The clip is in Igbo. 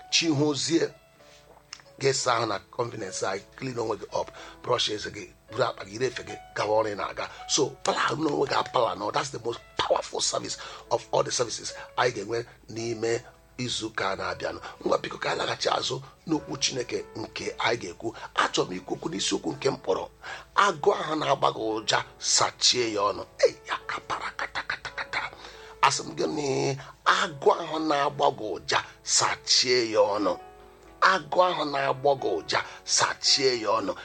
chihozie ga-esa ahụ na confidence anyị clean onwe gị up brush eze gị buru akpa gị refe gị gawa ọrụ ị na-aga so plan n'onwe gị apala no that's the most powerful service of all the services anyị ga-enwe n'ime izuụka na-abịanụ ngwa biko ka anyị laghachi azụ n'okwu chineke nke anyị ga-ekwu achọrọ m ikwu okwu n'isiokwu nke mkpọrọ agụ ahụ na-agba gị ụja sachie ya ọnụ ei ya kapara kata asị m gị na agụ ahụ na-agba gị ụja sachie ya ọnụ agụ ahụ na-agbọ gị ụja sachie ya ọnụ